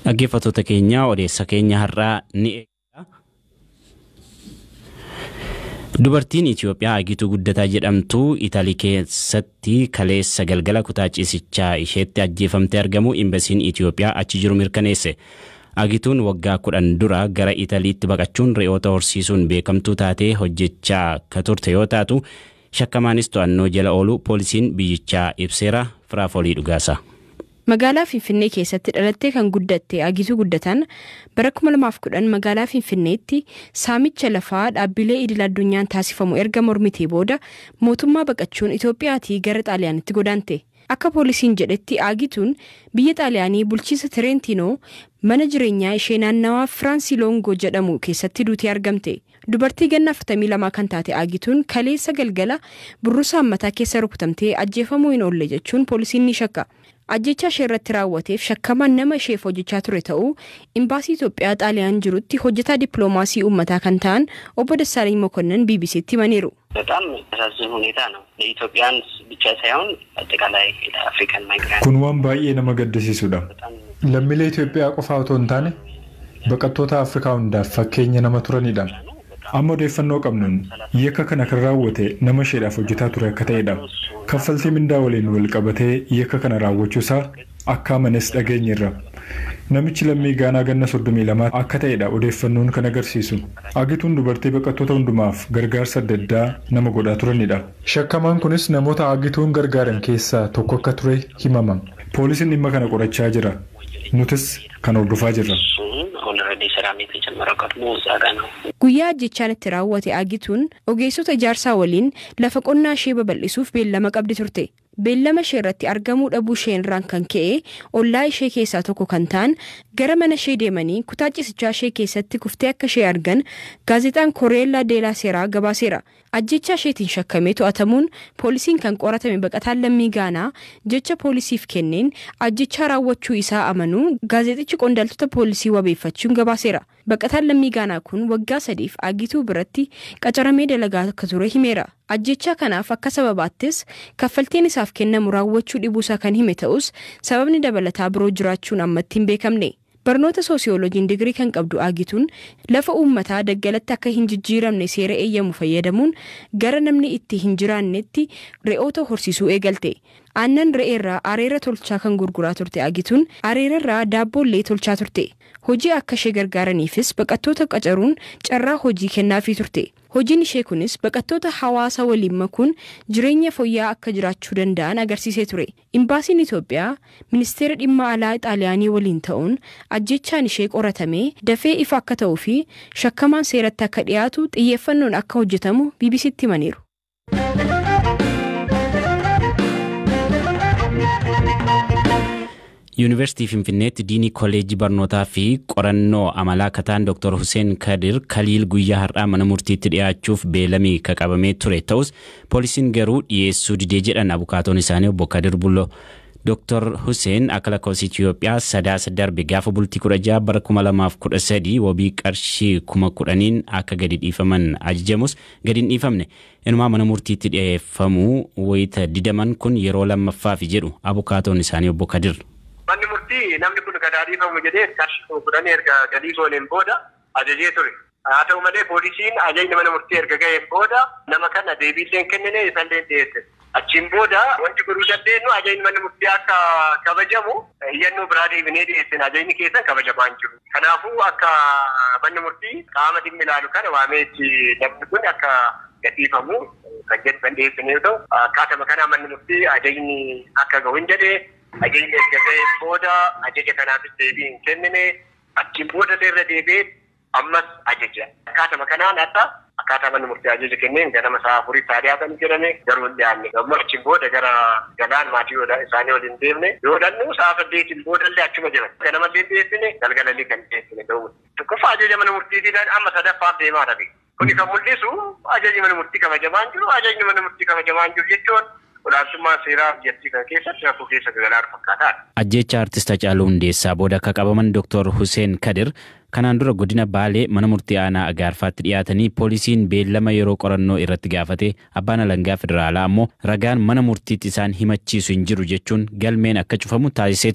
Dhaggeeffattoota keenya odeessa keenya har'aa ni eegala. Dubartiin Itoophiyaa Agituu Guddataa jedhamtu Italii keessatti kaleessa galgala kutaa ciisichaa isheetti ajjeefamtee argamu imbasiin Itoophiyaa achi jiru mirkaneesse. Agituun waggaa kudhan dura gara Italiitti baqachuun re'oota horsiisuun beekamtuu taatee hojjechaa ka turte yoo taatu shakkamaanis to'annoo jala oolu poolisiin biyyichaa ibseera firaafolii dhugaasa. Magaalaa Finfinnee keessatti dhalattee kan guddatte Agituu Guddataan bara 2010 magaalaa Finfinneetti saamicha lafaa dhaabbilee idil addunyaan taasifamu erga mormitee booda mootummaa baqachuun Itoophiyaatii gara Xaaliyaanitti godaante. Akka poolisiin jedhetti Agituun biyya Xaaliyaanii bulchiisa Tireentiinoo mana jireenyaa ishee naannawaa Firaansiloongoo jedhamu keessatti duutee argamte. Dubartii ganna 42 kan taate Agituun kaleessa galgala burrusaan mataa keessa rukutamtee ajjeefamuu hin oolle jechuun poolisiin ni shakka. Ajjechaa ishee irratti raawwateef shakkamaan nama isheef hojjechaa ture ta'uu imbaasii Itoophiyaa xaaliyaan jirutti hojjetaa dippiloomaasii uummataa kan ta'an obbo Dassaalany Mokonnon ቢቢሲtti himaniiru. በጣም የሚያሳዝን ሁኔታ ነው። ለኢትዮጵያን ብቻ ሳይሆን አጠቃላይ ለአፍሪካን ማይግራንት Kun waan baay'ee nama gaddisiisudha. Lammiilee Itoophiyaa qofaa otoo hin taane baqattoota Afrikaa hundaaf fakkeenya nama turanidha. Amma odeeffannoo qabnuun yakka kana kan raawwate nama isheedhaaf hojjetaa ture akka ta'edha. Kaffaltii mindaa waliin wal qabatee yakka kana raawwachuusaa akka amanes dhageenyerra. Namichi lammii Gaanaa ganna soddomii lamaa akka ta'edha odeeffannoon kan agarsiisu. Agituun dubartii baqattoota hundumaaf gargaarsa adda addaa nama godhaa turanidha. Shakkamaan kunis namoota agituun gargaaran keessaa tokko akka ture himama. Poolisiin dhimma kana qorachaa jira. Nutis kan hordofaa jirra. ኦልሬዲ ስራም የተጀመረው ቀድሞ እዛ ጋ ነው። Guyyaa ajjechaan itti raawwate Agituun ogeessota ijaarsaa waliin lafa qonnaa ishee babal'isuuf beellama qabdi turte. Beellama ishee irratti argamuu dhabuu ishee irraan kan ka'e ollaa ishee keessaa tokko kan ta'an gara mana ishee deemanii kutaa ciisichaa ishee keessatti kuftee akka ishee argan gaazexaan Koreellaa Deelaa Seeraa gabaaseera. Ajjechaa isheetiin shakkamee to'atamuun poolisiin kan qoratame baqataan lammii Gaanaa jecha poolisiif kenneen ajjechaa raawwachuu isaa amanuu gaazexichi qondaaltota poolisii wabeeffachuun gabaaseera. Baqataan lammii Gaanaa kun waggaa sadiif agituu biratti qacaramee dalagaa akka ture himeera. Ajjechaa kanaaf akka sababaattis kaffaltiin isaaf kennamu raawwachuu dhibuusaa kan hime ta'us sababni dabalataa biroo jiraachuun ammatti hin beekamne. Barnoota soosiyooloojiin digirii kan qabdu Agituun lafa uummataa daggalatti akka hin jijjiiramne seera eeyyamu fayyadamuun gara namni itti hin jiraannetti re'oota horsiisuu eegalte. Aannan re'eerraa areera tolchaa kan gurguraa turte Agituun areerarraa daabboollee tolchaa turte. Hojii akka ishee gargaaraniifis baqattoota qacaruun carraa hojii kennaafii turte. Hojiin ishee kunis baqattoota hawaasa waliin makuun jireenya fooyya'aa akka jiraachuu danda'an agarsiisee ture. Imbaasiin Itoophiyaa ministeera dhimma alaa Xaaliyaanii waliin ta'uun ajjechaan ishee qoratamee dafee ifa akka ta'uu fi shakkamaan seeratti akka dhiyaatu xiyyeeffannoon akka hojjetamu BBCtti himaniiru. Yuunivarsiitii Finfinneetti diinii kolleejjii barnootaa fi qorannoo amalaa kataan Dr. Hussein Kadir Kaliil guyyaa har'aa mana murtiitti dhiyaachuuf beelamii qabamee ture ta'us poolisiin garuu dhiyeessuu didee jedhan abukaatoon isaanii obbo Kadir Bullo. Dr. Hussein akka lakkoofsa Itoophiyaa sadaasa darbe gaafa bultii kudha jaha bara kuma lamaaf kudha sadii wabii qarshii kuma kudhaniin akka gadi dhiifaman ajajamus gadi hin dhiifamne. Inumaa mana murtiitti dhiyeeffamuu wayita didaman kun yeroo lammaffaaf jedhu abukaatoon isaanii obbo Kadir. Manni murtii namni kun gadi dhiifamu jedhee qarshii kuma kudhanii erga galii gooneen booda ajajee ture. Haa ta'u malee poolisiin ajajni mana murtii erga ga'een booda nama kana deebiillee hin kennine isallee dhiyeesse. Achiin booda wanti godhuu dandeenyu ajajni mana murtii akka kabajamu iyyannoo biraa deebinee dhiyeessine ajajni keessan kabajamaa hin jiru. Kanaafuu akka manni murtii qaama dhimmi ilaalu kana waameetti namni kun akka gadhiifamu kan jedhu kan dhiyeessine yoo ta'u akkaatuma kanaa manni murtii ajajni akka gahu hin jedhee ajajni erga ga'een booda ajaja kanaafis deebii hin kennine achiin booda irra deebi'ee ammas ajaja. Akkaatuma kanaan hadha akkaataa manni murtii ajaja kenneen ganama sa'a afurii isaa dhiyaatan jedhame garuu hin dhiyaanne. Yommuu achiin booda gara galaan maatii isaanii waliin deemne yoo dhannu sa'a saddeetiin boodallee achuma jiran. Ganamallee dhiyeessine galgalallee kan dhiyeessine ta'uu. Tokkoffaa ajaja mana murtiitiin amma sadaffaaf deemaa dhabe. Kuni kan mul'isu ajajni mana murtii kabajamaa hin jiru ajajni mana murtii kabajamaa hin jiru jechuun olaantummaan seeraa biyyattii kana keessatti rakkoo keessa galaan fakkaataadha. Ajjecha artist Hacaaluu Hundeessaa booda akka qabaman Dr. Hussein Kadir kanaan dura godina Baalee mana murtii aanaa Agaarfaatti dhiyaatanii poolisiin beellama yeroo qorannoo irratti gaafate abbaan alangaa federaalaa ammoo ragaan mana murtiitti isaan himachiisu hin jiru jechuun galmeen akka cufamu taasisee ture.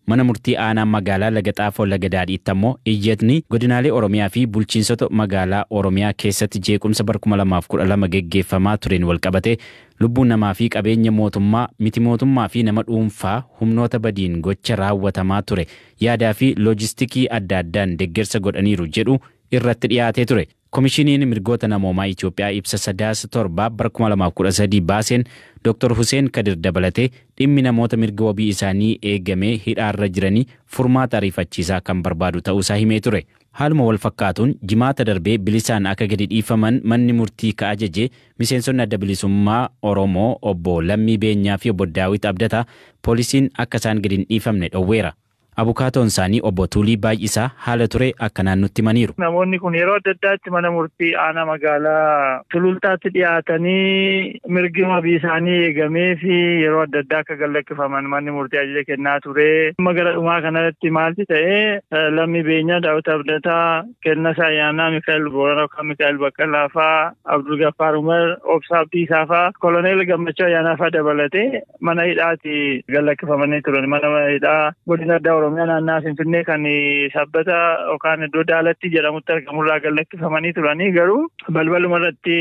mana murtii aanaa magaalaa laga xaafoo laga daadhiitti ammoo iyyatni godinaalee oromiyaa fi bulchiinsota magaalaa oromiyaa keessatti jeequmsa bara 2012 geggeeffamaa tureen walqabate lubbuun namaa fi qabeenya mootummaa miti mootummaa fi nama dhuunfaa humnoota badiin gocha raawwatamaa ture yaadaa fi loojistikii adda addaan deeggarsa godhaniiru jedhu irratti dhiyaatee ture. Komishiniin mirgoota namoomaa Itoophiyaa ibsa sadaasa torbaa bara 2013 baaseen Dr. Hussein Kadir dabalatee dhimmi namoota mirga wabii isaanii eegamee hidhaarra jiranii furmaata ariifachiisaa kan barbaadu ta'uusaa himee ture. Haaluma wal fakkaatuun jimaata darbee bilisaan akka gadi dhiifaman manni murtii ka ajaje miseensonni adda bilisummaa Oromoo obbo Lammii Beenyaa fi obbo Daawit Abdataa poolisiin akka isaan gadi hin dhiifamne dhowweera. Abukaatoon isaanii obbo Tuulii Baay'isaa haala ture akkanaan nutti himaniiru. Namoonni kun yeroo adda addaatti mana murtii aanaa magaalaa sulultaatti dhiyaatanii mirgi wabii isaanii eegamee fi yeroo adda addaa akka gallakkifaman manni murtii ajaja kennaa ture. Amma gara dhumaa kanarratti maalti ta'ee lammii beenyaa daawwita abdataa kennasaa ayyaanaa Mikaa'el Boorana yookaan Mikaa'el Baqqalaa faa Abdul Gaffaar Umar Obsaa Abdiisaa faa Koloneel Gammachuu ayyaanaa faa dabalatee mana hidhaatti gallakkifamanii turan. Mana hidhaa godina addaa Oromiyaa naannaa Finfinnee kan sabbata yookaan iddoo daalatti jedhamutti argamurraa gallakkifamanii turanii garuu balbaluma irratti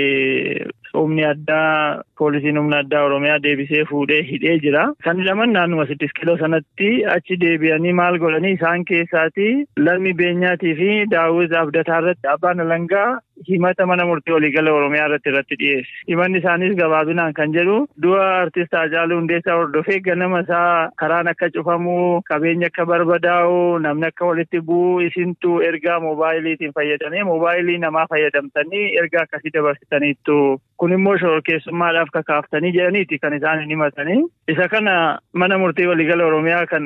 humni addaa poolisiin humna addaa Oromiyaa deebisee fuudhee hidhee jira. Kan hidhaman naannuma siddis kiloo sanatti achi deebi'anii maal godhanii isaan keessaati lammii beenyaatii fi daawwit abdataa irratti abbaan alangaa himata mana murtii waliigala Oromiyaa irratti irratti dhiyeesse. Himanni isaaniis gabaabinaan kan jedhu du'a artist Haacaaluu Hundeessaa hordofee ganama isaa karaan akka cufamu qabeenya akka barbadaa'u namni akka walitti bu'u isintu ergaa moobaayiliitiin fayyadamee moobaayilii namaa fayyadamtanii ergaa akkasii dabarsitaniittu kun immoo shororkeessummaadhaaf kakaaftanii jedhaniiti kan isaan himatanii. Isa kana mana murtii waliigala Oromiyaa kan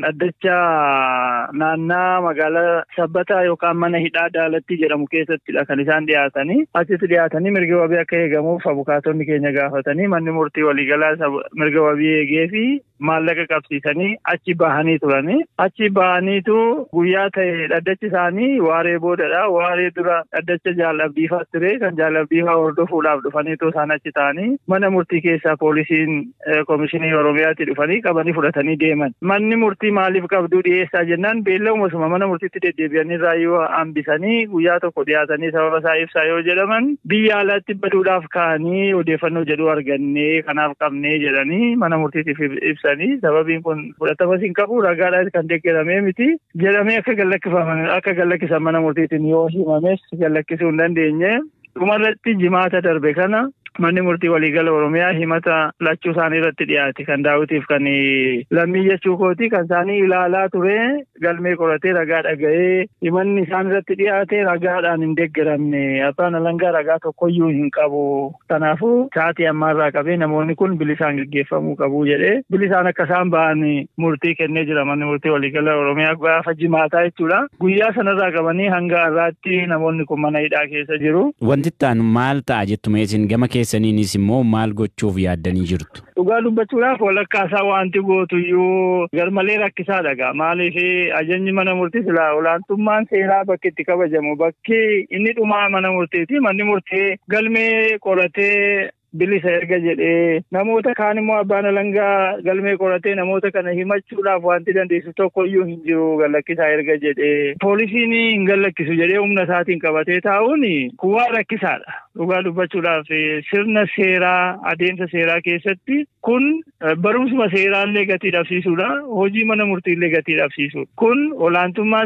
addacha naannaa magaalaa sabbataa yookaan mana hidhaa daalatti jedhamu keessattidha kan isaan dhiyaatanii. Achitti dhiyaatanii mirga wabii akka eegamuuf abukaatonni keenya gaafatanii manni murtii waliigalaa mirga wabii eegee fi maallaqa qabsiisanii achi bahanii turanii. Achi bahaniitu guyyaa ta'e dhaddachi isaanii waaree boodadha. Waaree dura dhaddacha jaalabdiifaa ture kan jaalabdiifaa hordofuudhaaf dhufaniitu isaan achi ta'anii mana murtii keessaa poolisiin komishinii Oromiyaatti dhufanii qabanii fudhatanii deeman. Manni murtii maaliif qabduu dhiyeessaa jennaan beellamumasuma mana murtiitti deddeebi'anii raayyoo hambisanii guyyaa tokko dhiyaatanii sababa isaa ibsaa yoo jedhaman biyya alaatti baduudhaaf ka'anii odeeffannoo jedhu argannee kanaaf qabnee jedhanii mana murtiitiif ibsanii sababiin kun fudhatamas hin qabu ragaadhaan kan deeggaramee miti jedhamee akka gallakkifaman akka gallakkisan mana murtiitiin yoo himames gallakkisuu hin dandeenye dhumarratti jimaata darbe kana manni murtii waliigala oromiyaa himata lachuu isaanii irratti dhiyaate kan daawwitiif kan lammii jechuu kooti kan isaanii ilaalaa ture galmee qoratee ragaa dhaga'ee himanni isaan irratti dhiyaate ragaadhaan hin deeggaramne abbaan alangaa ragaa tokkoyyuu hin qabu kanaafuu sa'aatii ammaarraa qabee namoonni kun bilisaan gaggeeffamuu qabu jedhee bilisaan akka isaan ba'an murtii kennee jira manni murtii waliigala oromiyaa gaafa jimaataa jechuudha guyyaa sanarraa qabanii hanga har'aatti namoonni kun mana hidhaa keessa jiru. Wanti itti maal ta'a jettume isin gama keessaniinis immoo maal gochuuf yaaddanii jirtu? Dhugaa dubbachuudhaaf walakkaasaa wanti gootuyyuu garmalee rakkisaadha gaa maaliif ajajni mana murtii silaa olaantummaan seeraa bakki itti kabajamu bakki inni dhumaa mana murtiiti manni murtii galmee qoratee bilisa erga jedhee namoota kaan immoo abbaan alangaa galmee qoratee namoota kana himachuudhaaf wanti dandeessu tokko iyyuu hin jiru gallakkisaa erga jedhee poolisiin hin gallakkisu jedhee humna isaatiin qabatee taa'uun kun waan rakkisaadha dhugaa dubbachuudhaaf sirna seeraa adeemsa seeraa keessatti kun barumsuma seeraallee gatii dhabsiisuudha hojii mana murtiillee gatii dhabsiisuudha kun olaantummaa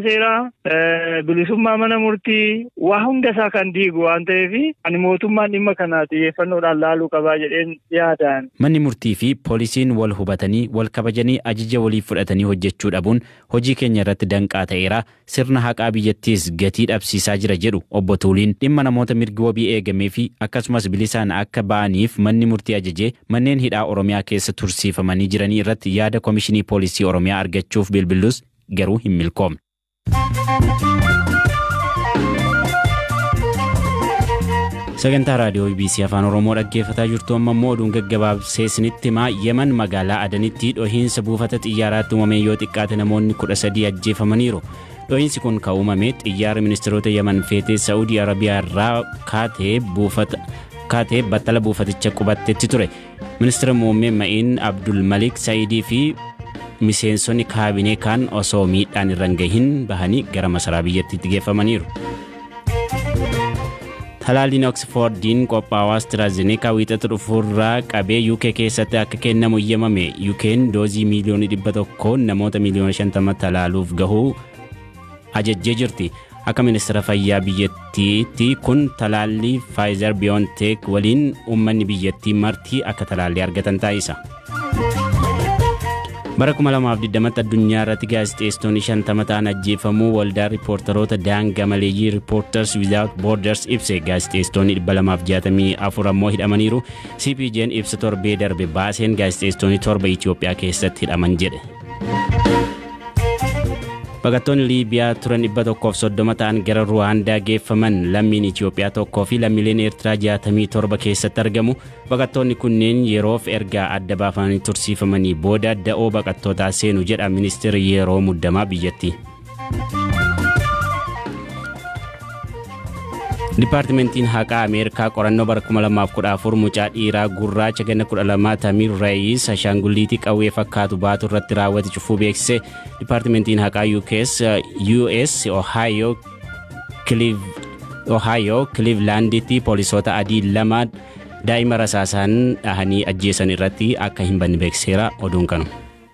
seeraa bilisummaa mana murtii waa hunda isaa kan diigu waan ta'eef ani mootummaan dhimma kana xiyyeeffannoodhaan laaluu qabaa jedheen yaadaan. Manni murtii fi poolisiin wal hubatanii wal kabajanii ajaja waliif fudhatanii hojjechuu dhabuun hojii keenya irratti danqaa ta'eera sirna haqaa biyyattiis gatii dhabsiisaa jira jedhu obbo Tuuliin dhimma namoota mirgi wabii eegamee fi akkasumas bilisaan akka ba'aniif manni murtii ajajee manneen hidhaa Oromiyaa keessa tursiifamanii jiranii irratti yaada komishinii poolisii Oromiyaa argachuuf bilbillus garuu hin milkoomne. sagantaa raadiyoo bbc afaan oromoo dhaggeeffataa jirtu amma immoo oduun gaggabaabsee isinitti himaa yeman magaalaa adanitti dhohiinsa buufata xiyyaaraatti uumame yoo xiqqaate namoonni kudha sadii ajjeefamaniiru dhohiinsi kun kan uumame xiyyaara ministeerota yeman feetee saa'udii arabiyaa irraa kaatee buufata kaatee battala buufaticha qubattetti ture ministeera muummee ma'iin abdul malik saayidii fi miseensonni kaabinee kaan osoo miidhaan irra hin gahin bahanii gara masaraa biyyattiitti geeffamaniiru. Talaalliin Oxfordiin qophaa'aa AstraZeneca wiixata dhufuurraa qabee UK keessatti akka kennamu eeyyamame UK'n doozii miiliyoonii dhibba tokko namoota miiliyoona shantama talaaluuf gahuu ajajjee jirti. Akka ministeera fayyaa biyyattiitti kun talaallii Pfizer BioNTech waliin uummanni biyyattii martii akka talaallii argatan taasisa. bara 2020 addunyaa irratti gaazexeessitoonni shantama ta'an ajjeefamuu waldaa riippoortaroota daangaa maleeyyii riippoorters without borders ibse gaazexeessitoonni 264 ammoo hidhamaniiru cpj'n ibsa torbee darbe baaseen gaazexeessitoonni torba itiyoophiyaa keessatti hidhaman jedhe. Baqattoonni Liibiyaa turan 130 ta'an gara Ruwaandaa geeffaman lammiin Itiyoophiyaa tokkoo fi lammiileen Eertiraa 67 keessatti argamu. Baqattoonni kunneen yeroof erga adda baafamanii tursiifamanii booda da'oo baqattootaa seenu jedha ministeerri yeroo muddamaa biyyattii. Dipaartimentiin haqaa Ameerikaa qorannoo bara 2014 mucaa dhiiraa gurraacha ganna 12 Tamir Reeyis ashaangulliitii qawwee fakkaatu baatu irratti raawwate cufuu beeksise. Dipaartimentiin haqaa US, US Ohio, Ohio Clevelanditti poolisoota adii lama daa'ima rasaasaan dhahanii ajjeesan irratti akka hin banne beeksiseera oduun kanu.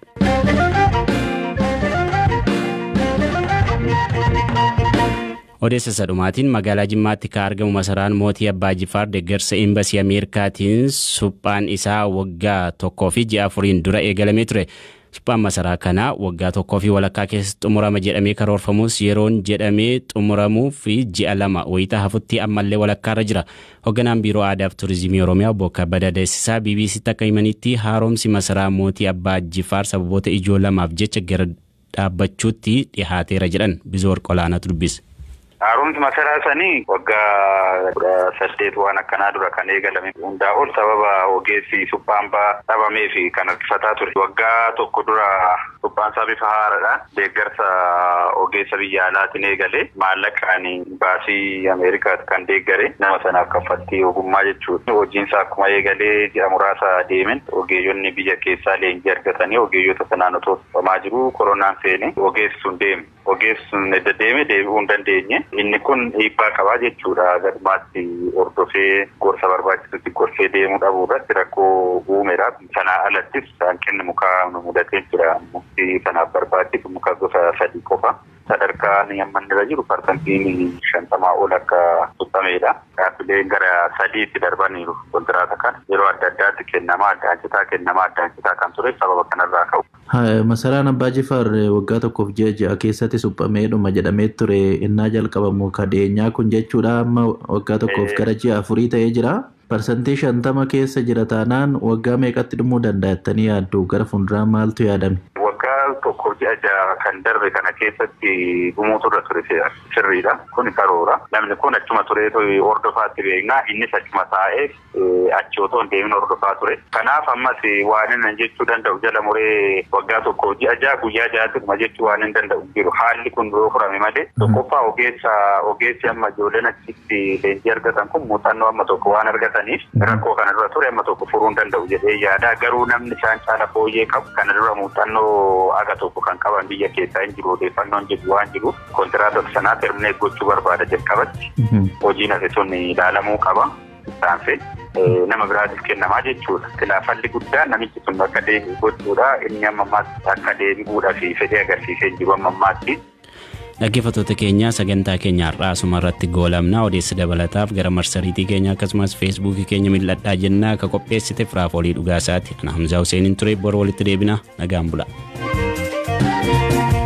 odeessa sadhumaatiin magaalaa jimmaatti kan argamu masaraan mootii abbaa jifaar deeggarsa eembasii ameerikaatiin suphaan isaa waggaa tokkoo fi ji'a afuriin dura eegalamee ture suphaan masaraa kanaa waggaa tokkoo fi walakkaa keessatti xumurama jedhamee karoorfamus yeroon jedhamee xumuramuu fi ji'a lama wayitaa hafutti ammallee walakkaarra jira hoogganaan biiroo aadaa fi turizimii oromiyaa obbo kabbada deessisaa bbctti akka himanitti haaromsi masaraa mootii abbaa jifaar sababoota ijoo lamaaf jecha gara dhaabbachuutti dhihaateera jedhan bizoor qolaanatu dubbise. Haaromsi masaraa sanii waggaa kudha saddeet waan akkanaa dura kan eegalame hundaa ol sababa ogeessi suphaan baa dhabamee fi kan harkifataa ture. Waggaa tokko dura suphaan isaa bifa haaraadhaan deeggarsa ogeessa biyya alaatiin eegale maallaqaan baasii Ameerikaatti kan deeggare nama sanaaf kaffaltii ogummaa jechuudha. Hojiin isaa akkuma eegalee ji'a muraasa deemen ogeeyyonni biyya keessaa leenjii argatanii ogeeyyota sanaan otoo suphamaa jiru koronaan seene ogeessi sun deeme. Ogeessi sun deddeeme deebi'uu hin dandeenye. Inni kun dhiibbaa qabaa jechuudha. Galumaatti hordofee gorsa barbaachisutti gorsee deemuu dhabuu irratti rakkoo uumeera. Sanaa alattis hanqinni mukaa nu mudatee jira. Mukti kanaaf barbaachisu muka gosa sadii qofa. Sadarkaan amma irra jiru parsantiin shantamaa ol akka suphameedha. Dhaabbileen gara sadiitti darbaniiru kontiraata kana yeroo adda addaatti kennamaa addaancitaa kennamaa addaancitaa kan ture sababa kanarraa ka'u. Masaraan Abbaa Jifaar waggaa tokkoof ji'a ja'a keessatti suphameedhuma jedhamee ture innaa jalqabamu kadheenyaa kun jechuudha amma waggaa tokkoof gara ji'a afurii ta'ee jira. Parsantii shantama keessa jira taanaan waggaa meeqatti dhumuu danda'a yaaddu gara fuulduraa maaltu yaadame? Waggaa tokkoof ji'a ja'a kan darbe kana keessatti dhumuutu irra ture sirriidha. Kun karoora. Namni kun achuma turee hordofaatti beeknaa innis achuma taa'ee achi otoo hin deemin hordofaa ture. Kanaaf ammas waan inni jechuu danda'u jala muree waggaa tokkoof ji'a ja'a guyyaa ja'atti dhuma jechuu waan hin danda'u jiru. Haalli kun yoo furame malee tokkoffaa ogeessa ogeessi amma ijoolleen achitti leenjii argatan kun muuxannoo amma tokko waan argataniif rakkoo kanarra ture amma tokko furuu hin danda'u jedhee yaada. Garuu namni isaan caala fooyyee qabu kana dura muuxannoo aga tokko kan qaban biyya keessaa hin jiru odeeffannoon jiru waan jiru kontiraatota sanaa termineet gochuu barbaada jalqabatti hojiin hafe sun ilaalamuu qaba isaanfe nama biraatiif kennamaa jechuudha. Khilaafalli guddaan namichi sun akka deebi'u gochuudha inni amma ammaatti akka deebi'uudhaa fi fedhii agarsiisee jiru amma ammaatti. Dhaggeeffattoota keenya sagantaa keenya har'aa asuma irratti goolabna odeessa dabalataaf gara marsariitii keenya akkasumas feesbuukii keenya mil'adhaa jennaa akka qopheessite firaaf olii dhugaasaati. Ana Hamzaa Huseeniin ture bor walitti deebina nagaan bula.